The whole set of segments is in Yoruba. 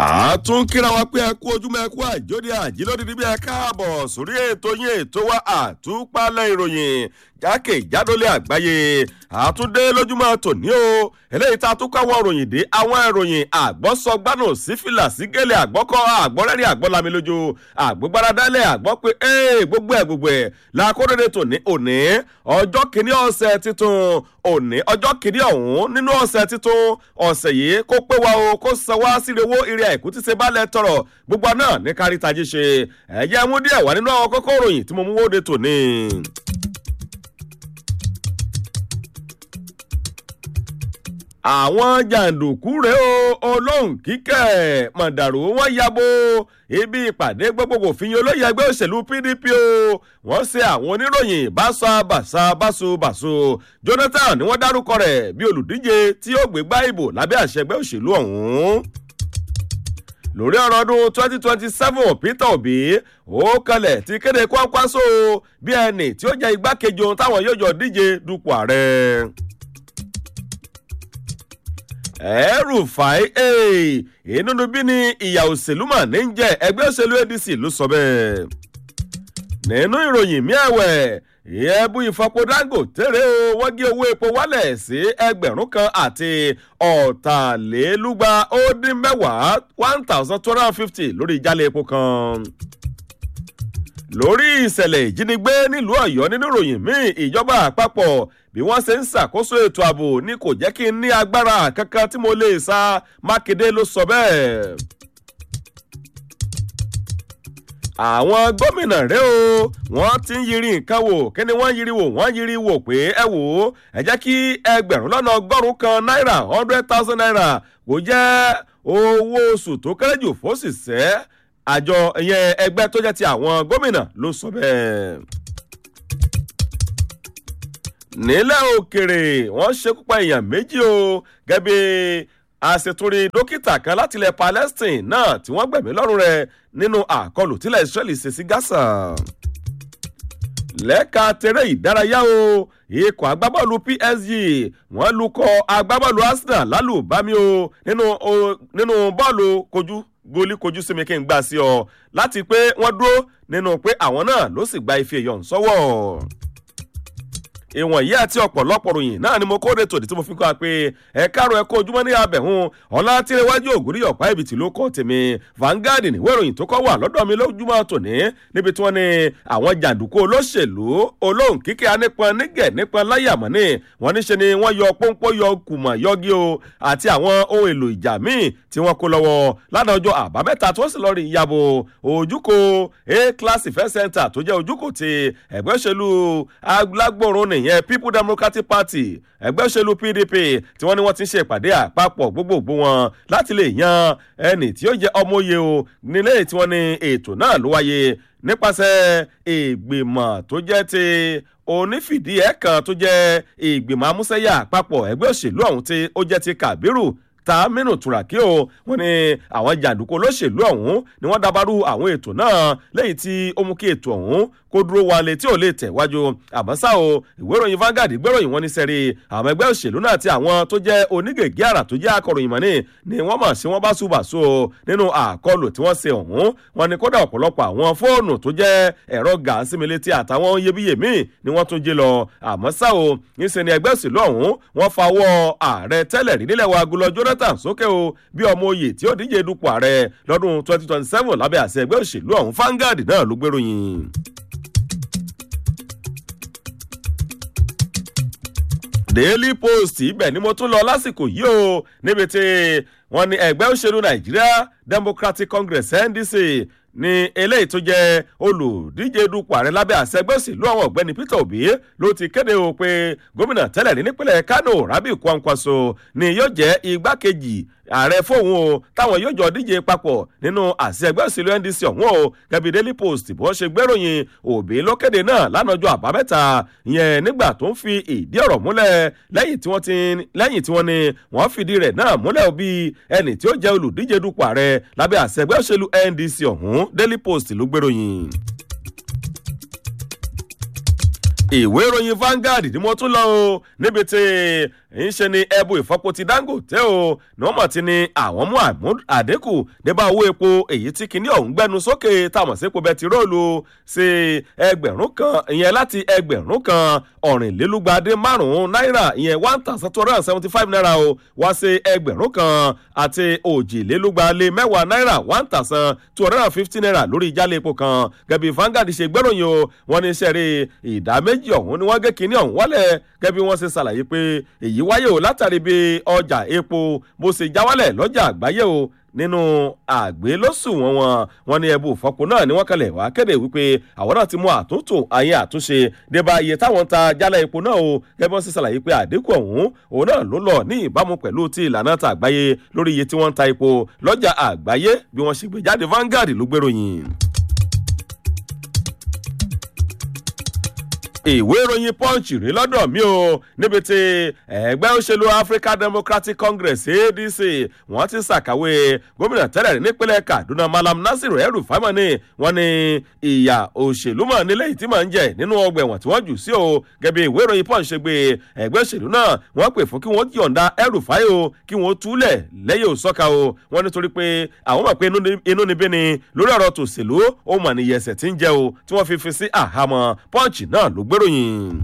àtún kíra wa pé ẹ kú ojúmọ́ ẹ kú àjóde àjílódì níbi ẹ káàbọ̀ sórí ètò yín ètò wa àtúpalẹ̀ ìròyìn jákèjádólé àgbáyé àtúndé lójúmọ́ tòní o eléyìí tá a tún káwọn ìròyìn dé àwọn ìròyìn àgbọ́sọgbánù sífìlà sígẹ̀lẹ̀ àgbọ́kọ́ àgbọ́rẹ́rìn àgbọ́lami lójú àgbógbáradálẹ̀ àgbọ́ pé ee gbogbo ẹ̀ gbogbo ẹ̀ làkúrẹ́rẹ́ tòní òní ọjọ́ kìíní ọ̀sẹ̀ titun òní ọjọ́ kìíní ọ̀hún nínú ọ̀sẹ̀ titun ọ̀sẹ̀ yìí kó pé wa o kó san wá síre owó ire àìkú tí ṣe balẹ̀ tọrọ gbogbo náà ní kárí tají ṣe ẹ̀jẹ̀ mú díẹ̀ wá nínú àwọn kókó ìròyìn tí mo mú wóde tòní. àwọn jàǹdùkú rèé o olóhùn kíkẹ́ mọ̀dàrú wọn yabo ibi ìpàdé gbogbogbò fìyàn olóyè ẹgbẹ́ òṣèlú pdp o wọ́n ṣe àwọn oníròyìn báṣọ bàṣà báṣọ bàṣọ jonathan ni wọ́n dárúkọ rẹ̀ bí olùdíje tí ó gbégbá ìbò lábẹ́ àṣẹ ẹgbẹ́ òṣèlú ọ̀hún lórí ọ̀rọ̀ ọdún twenty twenty seven peter obi ó kalẹ̀ ti kéde kwakwaso bí ẹnì tí ó jẹ́ igbákejì ohun táwọn yóò jọ díje dupò ààrẹ ẹrù fàáì ìnúnú bí ni ìyà òṣèlú mà ní jẹ ẹgbẹ́ òṣèlú adc ló sọ bẹ́ẹ̀. nínú ìròyìn mi ẹ̀wẹ̀ ẹ̀bù ìfọpo dangote rè o wọ́n gé owó epo wálẹ̀ sí ẹgbẹ̀rún kan àti ọ̀tàlélúgba ó dín mẹ́wàá one thousand two hundred and fifty lórí ìjálẹ̀ epo kan lórí ìṣẹ̀lẹ̀ ìjínigbé nílùú ọ̀yọ́ nínú ìròyìn míì ìjọba àpapọ̀ bí wọ́n ṣe ń ṣàkóso ètò ààbò ní kò jẹ́ kí n ní agbára kankan tí mo lè sa mákindé ló sọ bẹ́ẹ̀. àwọn gómìnà rẹ o wọn ti ń yiri nǹkan wò kí ni wọn yiri wò wọn yiri wò pé ẹ wò ó ẹ jẹ́ kí ẹgbẹ̀rún lọ́nà ọgọ́rùn-ún kan náírà hundred thousand naira kò jẹ́ owó oṣù tó kéré jù fóṣìṣẹ́ àjọ ìyẹn ẹgbẹ́ tó jẹ́ ti àwọn gómìnà ló sọ bẹ́ẹ̀. nílẹ̀ òkèrè wọ́n ṣekú pa èèyàn méjì o gẹ́bí àṣetúrí dókítà kan láti ilẹ̀ palestine náà tí wọ́n gbẹ̀mí lọ́rùn rẹ̀ nínú àkọlù tílẹ̀ israeli ṣe sí gaza. lẹ́ka tẹ̀rẹ̀ ìdárayá o ikọ̀ agbábọ́ọ̀lù psg wọ́n lukọ̀ agbábọ́ọ̀lù arsenal lálùbami o nínú bọ́ọ̀lù kojú gólí kojú sí mi kí n gbà sí ọ láti pé wọ́n dúró nínú pé àwọn náà ló sì gba ife yọ̀ ń sọ́wọ́ ìwọ̀n yìí àti ọ̀pọ̀lọpọ̀ ròyìn náà ni mo kóde tòdì tí mo fi kọ́ wa pé ẹ káàrọ̀ ẹ kó ojúmọ́ ní abẹ̀hún ọ̀la tìrẹwájú ògúrí ọ̀pá ibìtì ló kọ́ tèmi Vanguard níwé ìròyìn tó kọ́ wà lọ́dọ̀ mi lójúmọ́ tòní níbi tí wọ́n ní àwọn jàǹdùkú olóṣèlú olóhùn kíkẹ́ anípọn nígẹ̀ nípọn láyàmọ́ ní wọ́n níṣe ni wọ́n yọ pọ́npọ́ yọ kùmọ̀ yọgi o àti àwọn ohun èlò ìjà míì tí wọ́n kó lọ́wọ́ lánàá ọjọ́ àbámẹ́ta tó sì lọ́ọ́ rí ìyàbò ojúkò a class event center tó jẹ́ ojúkò ti ẹgbẹ́ òṣèlú alágbòrún ní ìyẹn people democratic party ẹgbẹ́ òṣèlú pdp tí wọ́n ní wọ́n ti ń ṣe ìpàdé àpapọ̀ gbogbogbò wọn láti lè yan ẹnì tí ó jẹ́ ọmọye o nílé tí wọ́n ní ètò náà ló wáyé nípasẹ̀ ìgbìmọ̀ tó jẹ́ ti onífìdí ẹ̀ kan tó jẹ́ ìgbìmọ̀ amúsẹ́yà àpapọ̀ ẹgbẹ́ òṣèlú ọ̀hún tí ó jẹ́ ti kàbírù tàmínú turaki o wọn ni àwọn jàǹdùkú olóṣèlú ọ̀hún ni wọ́n dabarú àwọn ètò náà lẹ́yìn tí ó mú kí ètò ọ̀hún kó dúró wálé tí ò lè tẹ̀wájú àmọ́ ṣá o ìwé ìròyìn Vanguard gbéròyìn wọn ní sẹ́rí àwọn ẹgbẹ́ òṣèlú náà àti àwọn tó jẹ́ onígègé àrà tó jẹ́ akọ̀ròyìn mọ́ni ni wọ́n mọ̀ sí wọ́n bá ṣùbàṣù o nínú àkọlù tí wọ́n ṣe ọ̀hún wọn ni kódà ọ̀pọ̀lọpọ̀ àwọn fóònù tó jẹ́ ẹ̀rọ gàásímilẹ́tì àtàwọn iyebíye míì ni wọ́n tún jí lọ àmọ́ ṣá o níṣẹ́ ni ẹgbẹ́ òṣèlú ọ̀hún wọ́n fawọ́ ààrẹ tẹ́lẹ̀ rí nílẹ̀ wa gulọ Jonathan sókè o bí ọmọ oyè tí ó díje dupò ààrẹ lọ́dún 2027 lábẹ́ àṣẹ ẹgbẹ́ òṣèlú ọ̀hún Vanguard náà ló gbéròyìn. daily post ibẹ̀ ni mo tún lọ lásìkò yìí o níbi tí wọ́n ní ẹgbẹ́ òṣèlú nàìjíríà democratic congress ndc ní eléyìí tó jẹ́ olùdíje dupò ààrẹ lábẹ́ àṣẹ ẹgbẹ́ òṣèlú àwọn ọ̀gbẹ́ni peter obi ló ti kéde o pé gómìnà tẹ́lẹ̀ rí nípínlẹ̀ kano rabi kwankwaso ni yóò jẹ́ igbákejì ààrẹ fóun o táwọn yóò jọ díje papọ̀ nínú àṣẹ ẹgbẹ́ òṣèlú ndc ọ̀hún o gẹ́bí daily post bó ṣe gbéròyìn òbí ló kéde náà lánàájọ́ àbámẹ́ta yẹn nígbà tó ń fi ìdí ọ̀rọ̀ múlẹ̀ lẹ́yìn tí wọ́n ti lẹ́yìn tí wọ́n ní wọ́n fìdí rẹ̀ náà múlẹ̀ bí ẹnì tí ó jẹ́ olùdíje dupò ààrẹ lábẹ́ àṣẹ ẹgbẹ́ òṣèlú ndc ọ̀hún daily post ló gbéròyìn. ìwé ìròyìn Vanguard ni mo tún lọ o níbi tí ń ṣe ni ẹbu ìfọpo ti Dangote o ní wọ́n mọ̀ ti ní àwọn mú àdínkù débà owó epo èyí tí kinní ọ̀hún gbẹnu sókè táwọn sí epo bẹtiróòlù sí ẹgbẹ̀rún kan ìyẹn láti ẹgbẹ̀rún kan ọ̀rìnlélúgba-dé márùn-ún náírà ìyẹn one thousand two hundred and seventy five naira o wá sí ẹgbẹ̀rún kan àti òjìlélúgba-lé mẹ́wàá náírà one thousand two hundred and fifty naira lórí ìjálẹ̀ epo kan gẹ̀bí Vanguard ṣe gbẹ́ròyìn o wọ́n ní sẹ́rí ìdá méjì ọ̀hún ni wọ́n gé kinní ọ̀hún wálẹ̀ gẹ́bí wọ́n ṣe ṣàlàyé pé èyí wáyé o látàrí bí ọjà epo bó ṣe já wálẹ̀ lọ́jà àgbáyé o nínú àgbélósùwọ̀n wọn wọn ní ẹbú ìfọpo náà ni wọ́n kalẹ̀ wá kéde wípé àwọn náà ti mú àtúntò ayé àtúnṣe débà iye táwọn ń ta jálá epo náà o gẹ́gẹ́ bí wọ́n ṣe ṣàlàyé pé àdínkù ọ̀hún òun náà ló lọ ní ìbámu pẹ̀lú ti ìlànà ta àgbáyé lórí iye tí wọ́n ń ta epo lọ́jà àgbáyé bí wọ́n ṣe gbé jáde Vanguard ló gbéròyìn. ìwé ìròyìn punch rí lọ́dọ̀ mi o níbi tí ẹgbẹ́ òṣèlú African Democratic Congress ADC wọ́n ti ṣàkàwé gómìnà tẹ́lẹ̀ rí nípínlẹ̀ Kaduna Malam Nasiru El-Rufai ni wọ́n ní ìyà òṣèlú mọ̀ nílé yìí tí mọ̀ ń jẹ nínú ọgbà ẹ̀wọ̀n tí wọ́n jù sí o gẹ́gẹ́ ìwé ìròyìn punch ṣe gbé ẹgbẹ́ òṣèlú náà wọ́n pè fún kí wọ́n yọ̀ǹda El-Rufai o kí wọ́n túlẹ̀ lẹ́yìn òsọ́ka o wọ́n nítorí pé àwọn mọ̀ pé inú níbí ni lórí ọ̀rọ̀ tòṣèlú ó mọ̀ níyẹsẹ̀ tí ń jẹ o tí wọ́n fi fi sí àhámọ́ punch náà ló gbéròyìn.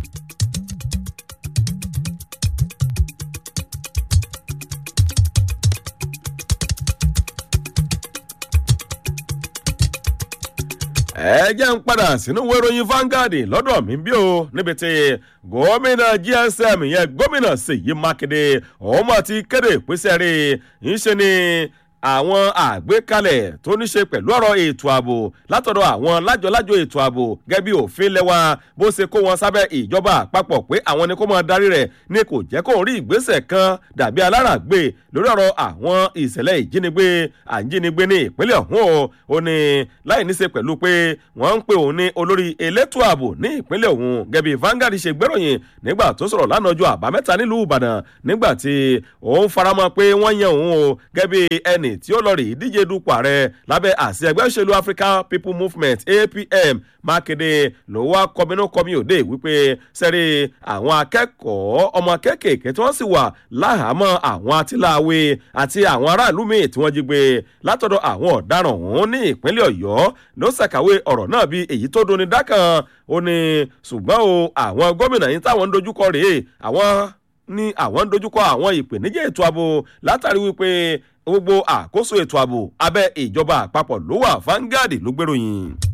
ẹ jẹ́ ń padà sínú ìwé ìròyìn Vanguard lọ́dọ̀ mi bí o níbi tí gómìnà GSM yẹn gómìnà Ṣèyí Mákindé ọmọ ti kéde ìpèsè rẹ̀ ń ṣe ni àwọn àgbékalẹ̀ tó ní ṣe pẹ̀lú ọ̀rọ̀ ètò ààbò látọ̀dọ̀ àwọn lájọlájọ ètò ààbò gẹ́gẹ́ bí òfin lẹ́wà bó ṣe kó wọn sábẹ́ ìjọba àpapọ̀ pé àwọn ni kó máa darí rẹ̀ ní kò jẹ́ kó rí ìgbésẹ̀ kan dàbí aláràgbé lórí ọ̀rọ̀ àwọn ìṣẹ̀lẹ̀ ìjínigbé àjínigbé ní ìpínlẹ̀ ọ̀hún o ó ní láì ní ṣe pẹ̀lú pé wọ́n ń pè òun ní olórí elétò ààbò ní ìpínlẹ̀ ọ̀hún gẹ́gẹ́ bí Vanguard ṣe gbéròyìn nígbà tó sọ̀rọ̀ lánàá ọjọ́ àbámẹ́ta nílùú Ìbàdàn nígbà tí òun faramọ́ pé wọ́n yan òun o gẹ́gẹ́ bí ẹnì tí ó lọ rí ìdíje dupò ààrẹ lábẹ́ àsì ẹgbẹ́ òṣèlú African People Movement APM Mákindé ló wá kọminú kọmi òde wípé sẹ́rí àwọn akẹ́kọ̀ọ́ ọmọ kéékèèké tí wọ́n sì wà láhàámọ́ àwọn atiláwe àti àwọn aráàlú míì tí wọ́n jí gbé látọ̀dọ̀ àwọn ọ̀daràn ọ̀hún ní ìpínlẹ̀ Ọ̀yọ́ ló ṣàkàwé ọ̀rọ̀ náà bí èyí tó doni dákan ó ní ṣùgbọ́n o àwọn gómìnà yìí táwọn ń dojúkọ rèé àwọn ní àwọn ń dojúkọ àwọn ìpèníjà ètò ààbò látàrí wípé gbogbo àkóso ètò ààbò abẹ́ ìjọba àpapọ̀ ló wà Vanguard ló gbèròyìn.